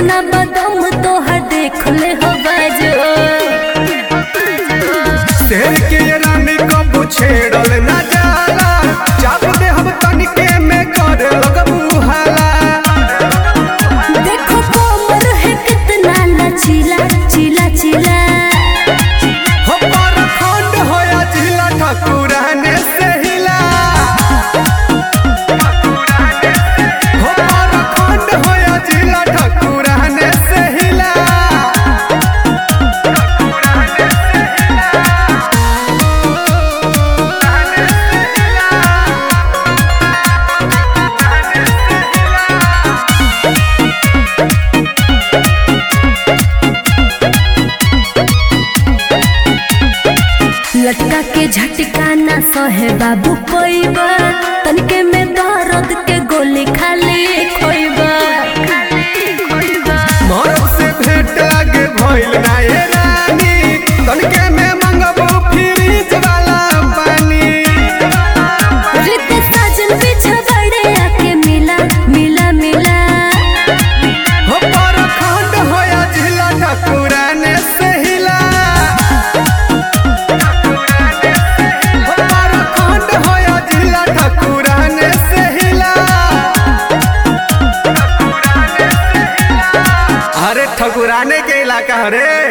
कितना बदम तोहर देख ले हो बाजो शेर के रानी कबू छेड़ल न जाला चाप दे हम तनिके में कर लगबू हाला देखो कोमर है कितना लचीला चिला चिला हो पर खंड होया जिला ठकुराने से हिला हो पर खंड होया जिला ठकुराने से हिला लटका के झटका ना सहे बाबू कोईबा तनके में दर्द के गोली खाली खोईबा मरद से भेंट लागे भइल ना ये रानी तनिके में मंगबू फ्रिज वाला पानी रित साजन पीछे बड़े आके मिला मिला मिला हो पर खंड होया जिला ठकुराने से हिला हो पर खंड होया जिला ठकुराने से हिला अरे ठकुराने के इलाका हरे